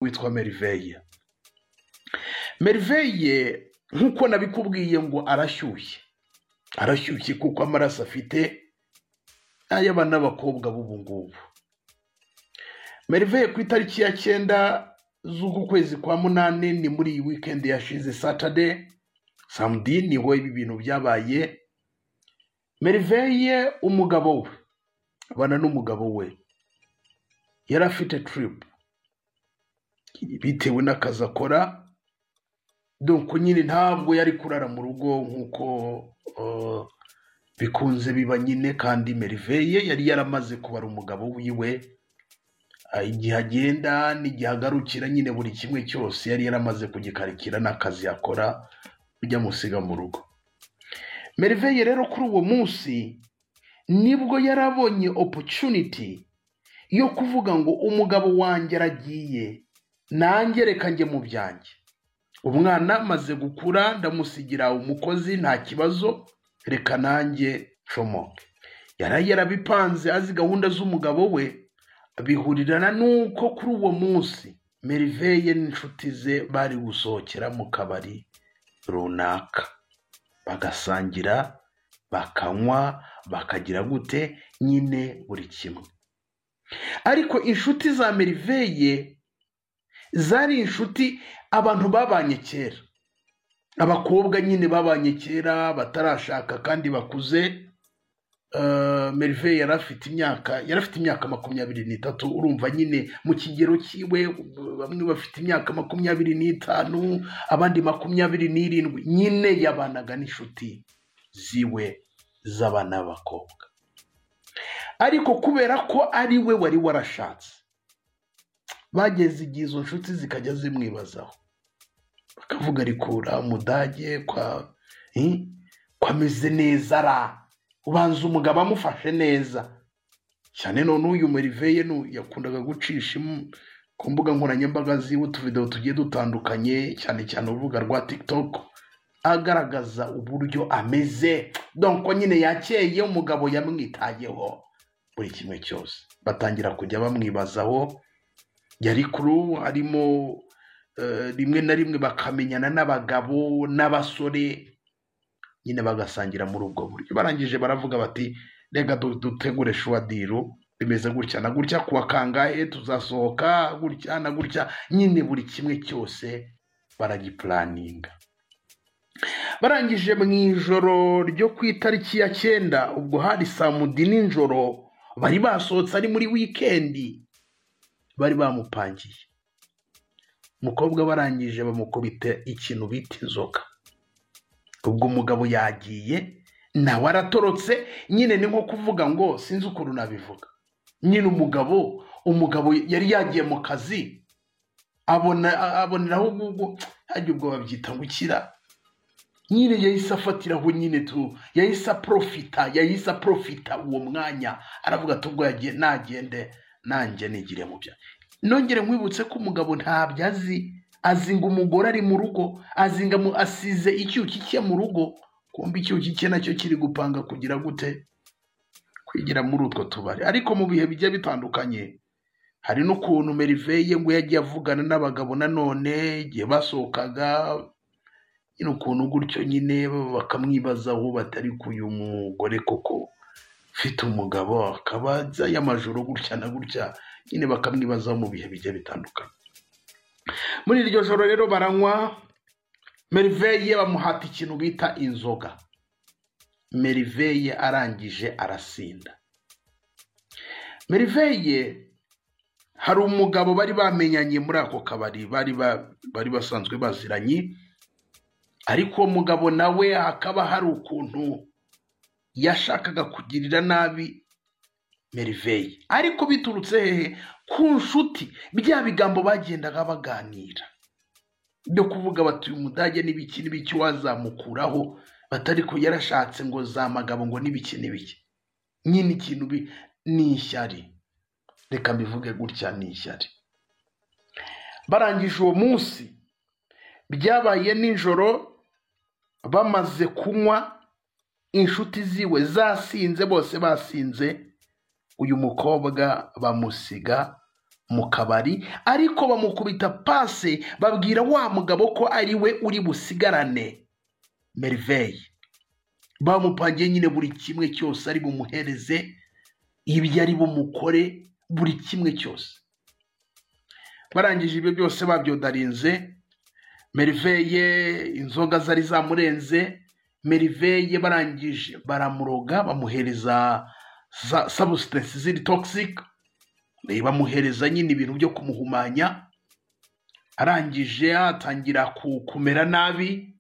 witwa Merveille Merveille nk'uko nabikubwiye ngo arashyushye arashyushye kuko amaraso afite ay'abana b'abakobwa b'ubu ngubu Merveille ku itariki ya cyenda z'uku kwezi kwa munani ni muri iyi wikendi yashize Saturday samedi niho ibi bintu byabaye Merveille umugabo we abana n'umugabo we yari afite tiripu bitewe n'akazi akora dore nyine ntabwo yari kurara mu rugo nk'uko bikunze biba nyine kandi Merveille yari yaramaze kubara umugabo wiwe igihe agenda n'igihe agarukira nyine buri kimwe cyose yari yaramaze kugikarikira n'akazi yakora ujya musiga mu rugo Merveille rero kuri uwo munsi nibwo yari abonye opportunity yo kuvuga ngo umugabo wanjye aragiye nanjye reka njye mu byanjye umwana amaze gukura ndamusigira umukozi nta kibazo reka nanjye comoke yari yarabipanze azi gahunda z'umugabo we bihurirana n'uko kuri uwo munsi Merveille n'inshuti ze bari gusohokera mu kabari runaka bagasangira bakanywa bakagira gute nyine buri kimwe ariko inshuti za Merveille zari inshuti abantu babanye kera abakobwa nyine babanye kera batarashaka kandi bakuze Merveille yari afite imyaka yari afite imyaka makumyabiri n'itatu urumva nyine mu kigero cyiwe bamwe bafite imyaka makumyabiri n'itanu abandi makumyabiri n'irindwi nyine yabanaga n'inshuti ziwe z'abana b'abakobwa ariko kubera ko ari we wari warashatse bageze igihe izo nshuti zikajya zimwibazaho bakavuga ariko uriya mudage kwameze neza ra ubanza umugabo amufashe neza cyane none uyu Merveille yakundaga gucisha ku mbuga nkoranyambaga ziwe utuvidewo tugiye dutandukanye cyane cyane urubuga rwa tiktok agaragaza uburyo ameze donko nyine yakeye umugabo yamwitayeho buri kimwe cyose batangira kujya bamwibazaho yari kuru harimo rimwe na rimwe bakamenyana n'abagabo n'abasore nyine bagasangira muri ubwo buryo barangije baravuga bati reka dutegure shuwadiro bimeze gutya na gutya kuwa kangahe tuzasohoka gutya na gutya nyine buri kimwe cyose baragipuraninga barangije mu ijoro ryo ku itariki ya cyenda ubwo hari saa mudi nijoro bari basohotse ari muri wikendi bari bamupangiye umukobwa barangije bamukubita ikintu bita inzoka ubwo umugabo yagiye nawe aratorotse nyine ni nko kuvuga ngo sinzi ukuntu nabivuga nyine umugabo umugabo yari yagiye mu kazi abona aboneraho ubwo hajya ubwo babyita gukira nyine yahise afatiraho nyine tu yahise aprofita yahise aprofita uwo mwanya aravuga ati ubwo yagiye nagende nanjye nigire mu bya nongere nkwibutse ko umugabo ntabyo azi azinga umugore ari mu rugo azinga asize icyuki cye mu rugo kumva icyuki cye nacyo kiri gupanga kugira gute kwigira muri utwo tubari ariko mu bihe bigiye bitandukanye hari n'ukuntu Merveille ngo yagiye avugana n'abagabo nanone igihe basohokaga nyine ukuntu gutyo nyine bakamwibazaho batari kuyu mugore koko ufite umugabo akaba y'amajoro gutya na gutya nyine bakamwibazaho mu bihe bigiye bitandukanye muri iryo joro rero baranywa Merveille bamuhata ikintu bita inzoga Merveille arangije arasinda Merveille hari umugabo bari bamenyanye muri ako kabari bari basanzwe baziranye ariko uwo mugabo nawe hakaba hari ukuntu yashakaga kugirira nabi Merveille ariko biturutse hehe ku nshuti bya bigambo bagendaga baganira byo kuvuga bati uyu mudage n'ibiki n'ibiki wazamukuraho batari ko yarashatse ngo zamagabo ngo n'ibiki n'ibiki nyine ikintu ni ishyari reka mbivuge gutya ni ishyari barangije uwo munsi byabaye nijoro bamaze kunywa inshuti ziwe zasinze bose basinze uyu mukobwa bamusiga mu kabari ariko bamukubita pase babwira wa mugabo ko ari we uri busigarane meriveye bamupangiye nyine buri kimwe cyose ari bumuhereze ibyo ari bumukore buri kimwe cyose barangije ibyo byose babyodarinze meriveye inzoga zari zamurenze meriveye barangije baramuroga bamuhereza za sabusitansi ziri togisike bamuhereza nyine ibintu byo kumuhumanya arangije atangira kumera nabi